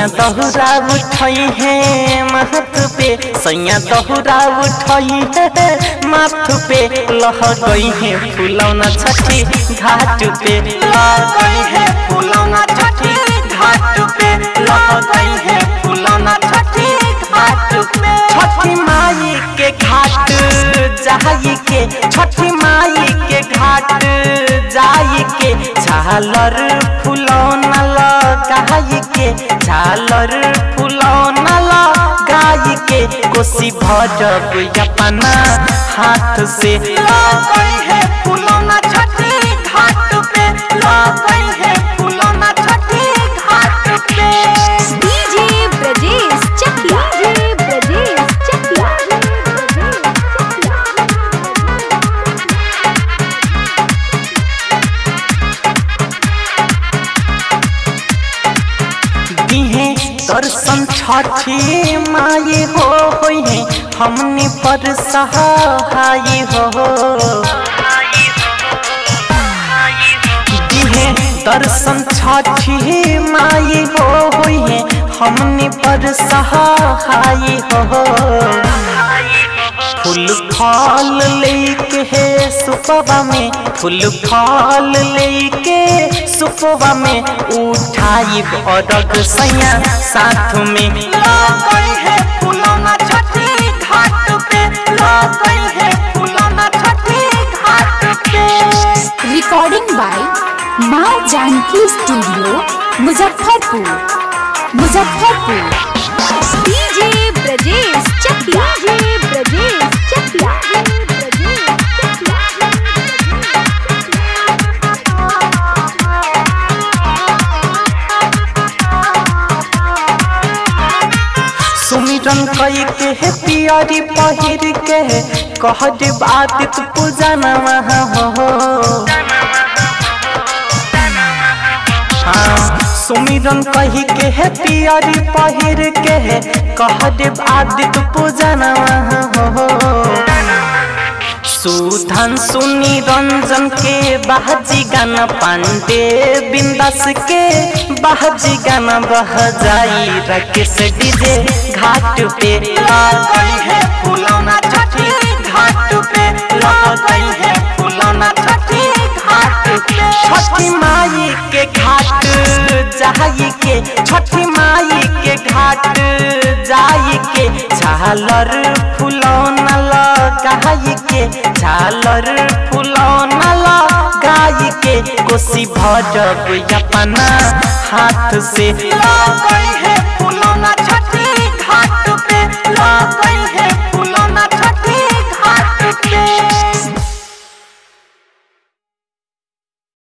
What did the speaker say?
सैया दहुरा उठई है माथ पे सैया दहुरा उठई है माथ पे लह गई है फुलौना छठी घाट पे लह गई है फुलौना छठी घाट पे लह गई है फुलौना छठी घाट पे छठी माई के घाट जाई के छठी माई के घाट जाई के झालर फुलौना लगाई के झालर फुलौना लगाई के कोसी भरब अपना हाथ से लगई है फुलौना छठी घाट पे लगई है फुलौना छठी घाट पे डीजे ब्रजेश चकिया डीजे ब्रजेश चकिया दिहे दर्शन छठी माई हो होई है हमनी पर सहाय हो दिहे दर्शन छठी माई हो होई है हमनी पर सहाय हो फूल फल लेके है सुपवा में फूल फल लेके सुपवा में उठाई अरग सैया साथ में लगई है फुलौना छठी घाट पे लगई है फुलौना छठी घाट पे रिकॉर्डिंग बाय माँ Janki studio Muzaffarpur Muzaffarpur DJ Brajesh Chakiya DJ Brajesh Chakiya सुमिरन कई के है पियरी पहिर के कह दे बात तू पूजना हो हाँ, सुमिरन कही के है पियरी पहिर के कह दे आदित पूजना हो सुधन सुनी रंजन के बाजी गाना पांडे बिंदास के बाजी गाना बह जाई रकेश डीजे घाट पे लगई है फुलौना छठी घाट पे लगई है फुलौना छठी घाट पे छठी माई के घाट जाई के छठी माई के घाट जाई के झालर फुलौना लगाई के झालर फुलौना लगाई के कोसी भरब अपना हाथ से लगई है